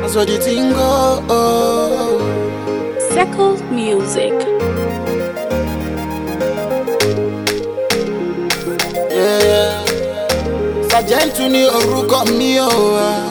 That's what the thing go. Oh. Circle Music. Yeah, yeah. Sergeant ní orúkọ mi o. ah.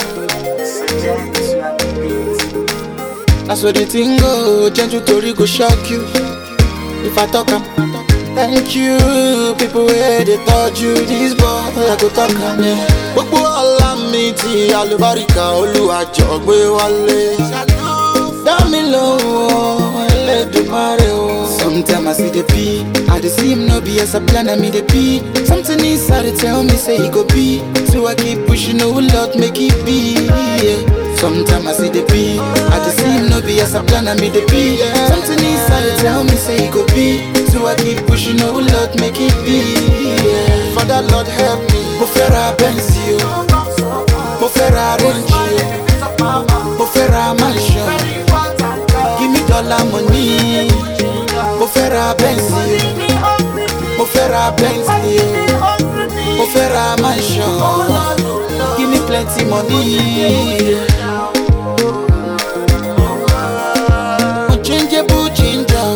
That's what the thing go. Gentle torí go shock you. If I talk am. Thank you, people wey dey touch you. This boy I go talk am. Yeah. Gbogbo ọlá mi ti àlùbáríkà olúwàjọ gbé wálé. Dá mi lóhùn Ẹlẹ́dùmarè o. Sometimes I see the P, I dey see him no be as I plan, I me the P. Something inside dey tell me say he go be, so I keep pushing, oh Lord, make it be. Yeah. Sometimes I see the P, I dey see him no be as I plan, I me the P. Something inside dey tell me say he go be, so I keep pushing, oh Lord, make it be. Yeah. Father Lord help me, mo fẹ́ ra Benz o, mo fẹ́ ra Range o, mo fẹ́ ra mansion. Give me dollar money. Mo fẹ́ ra Benz o. Mo fẹ́ ra Benz o. Mo fẹ́ ra mansion. Give me plenty money. Unchangeable ginger.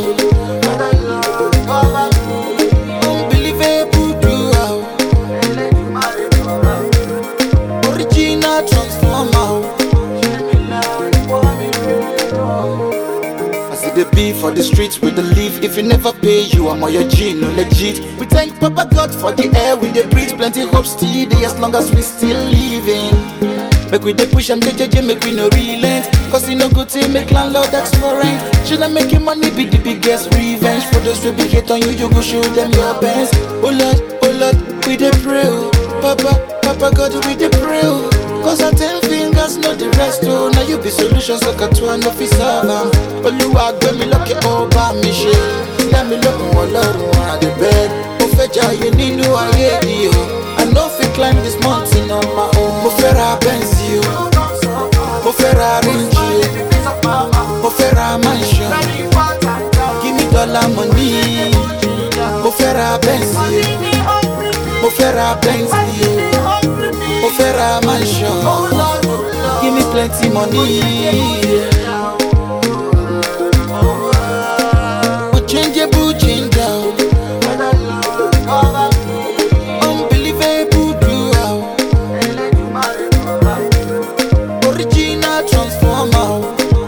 Unbelievable duo. Original transformer. I see the beef for the streets with the leaf. If you never pay you, I'm on your G, no legit. We thank Papa God for the air we dey breathe. Plenty hope still dey as long as we still living. Make we dey push and JJJ, make we no relent. Cause e no good to make landlord ask for rent. Should I make your money be the biggest revenge? For those who be hate on you, you go show them your best. Oh Lord, oh Lord, we dey pray. oh. Papa, Papa God, we dey pray. oh. Cause our ten fingers know the rest oh Now you be solution so cut to an office am Olúwa gbé mi lókè ó bá mi ṣe Dá mi lókun ọlọ́run àdìbẹ́ Mo fẹ́ jayé nínú ayé yìí o I no fit climb this mountain on my own Mo fẹ́ ra Benz o Mo fẹ́ ra Range o Mo fẹ́ ra mansion Give me dollar money Mo fẹ́ ra Benz o Mo fẹ́ ra Benz o Mo fẹ́ ra mansion. Give me plenty money. Unchangeable ginger. Unbelievable duo. Original transformer.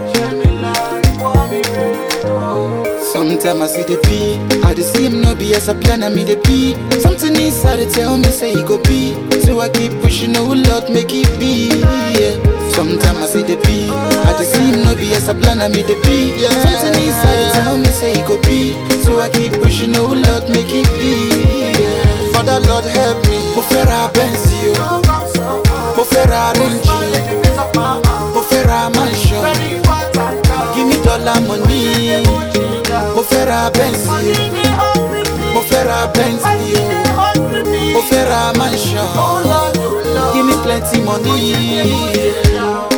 Sometimes I see the P, I dey see him no be as I plan, I me the P. Something inside dey tell me say he go be, so I keep pushing, oh Lord, make it be. Yeah. Sometimes I see the P, I dey see him no be as I plan, I me the P. Something inside dey tell me say he go be, so I keep pushing, oh Lord, make it be. Yeah. Father Lord help me, mo fẹ́ ra Benz o, mo fẹ́ ra Range o, mo fẹ́ ra mansion. Give me dollar money. Mo fẹ́ ra Benz o. Mo fẹ́ ra Benz o. Mo fẹ́ ra mansion. Give me plenty money.